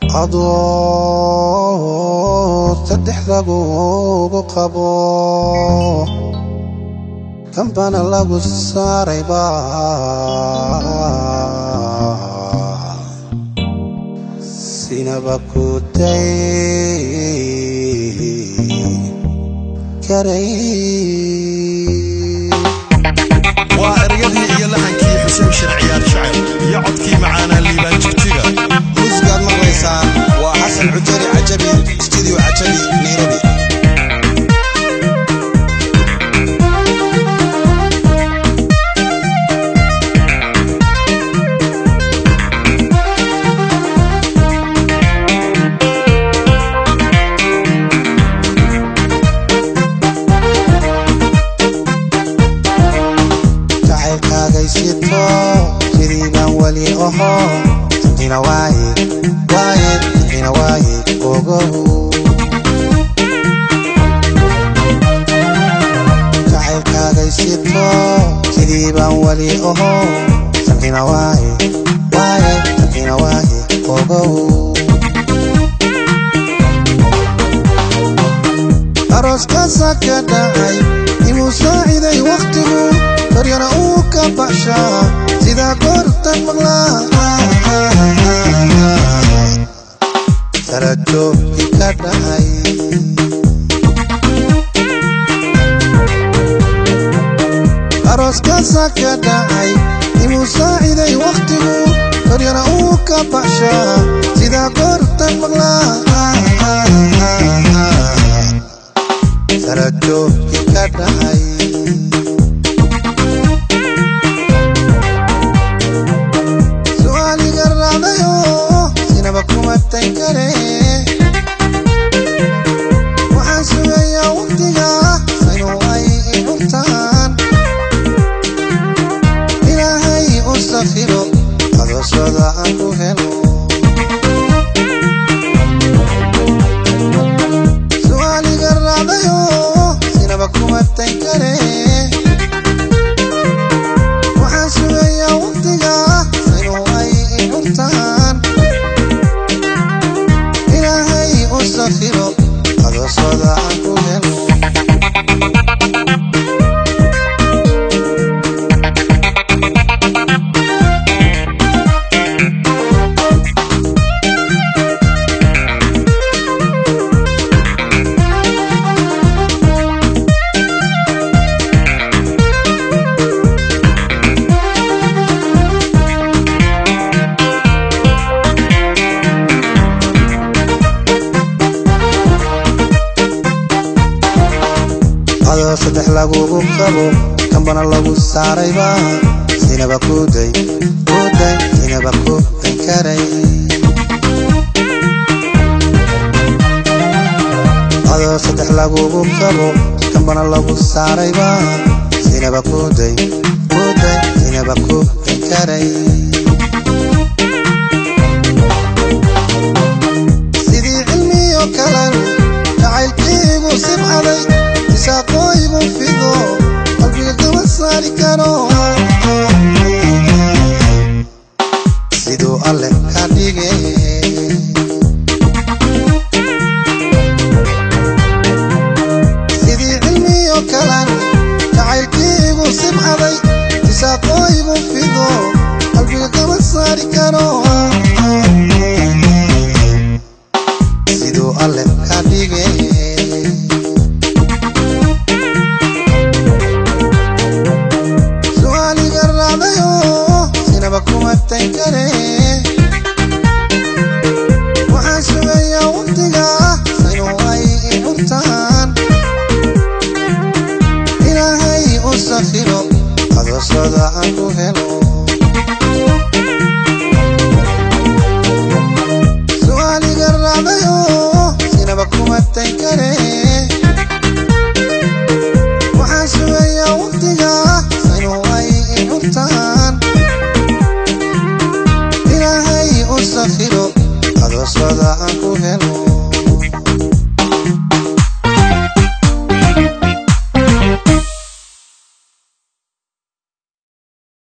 adoo saddex lagugu qabo kambana lagu saarayba sinaba ku day karay waa eryadii iyo lahankii xuseen sharciyaal shacab iyo codkii macaanaa liibaan jigjiga musgaad maqlaysaan waa xasan cujari cajabi studio cajabi nairobi jacaylkaagaysito sidii baan weli oho sanqina waaye waaye sanqina waaye ogow jacaylkaagaysito sidii baan weli oho sanqina waaye waaye sanqina waaye ogow arooskaasaa ka dhacay inuu saaciday wakhtigu baryana uu ka baxshaa sidaa goortan maqlaa sarajoogki ka dhacay arooskaasaa ka dhacay inuu saaciday wakhtigu baryana uu ka baxshaa sidaa goortan maqlaa sarajoogki ka dhacay su'aaliga raacdayo sinaba kuma tan kare waxaan sugayaa waqtiga inuu ay i cuntaan ilaahay u sakhiro adoosooda aan ku helo su'aaliga raacdayo sinaba kuma tan kare waxaan sugayaa waqtiga inuu ay i cuntaan ilaahay u sakhiro adoosooda aan ku helo adoo saddex lagugu qabo kambana lagu saarayba sinaba kuday kuday sinaba kuday karay adoo saddex lagugu qabo kambana lagu saarayba sinaba kuday kuday sinaba kuday karay sidii cilmiyo kalan jacaylkaygu sibcaday isaaqooygu fido qalbiga kama saari karo siduu alle ka dhige sidii cilmiyo kalan jacaylkaygu sibcaday isaaqooygu fido qalbiga kama saari karo siduu alle ka dhige su'aaliga raacdayo sinaba kuma tan kare waxaan sugayaa waqtiga inuu ay i cuntaan ilaahay u sakhiro adoosooda aan ku helo su'aaliga raacdayo sinaba kuma tan kare waxaan sugayaa waqtiga inuu ay i cuntaan ilaahay u sakhiro adoosooda aan ku helo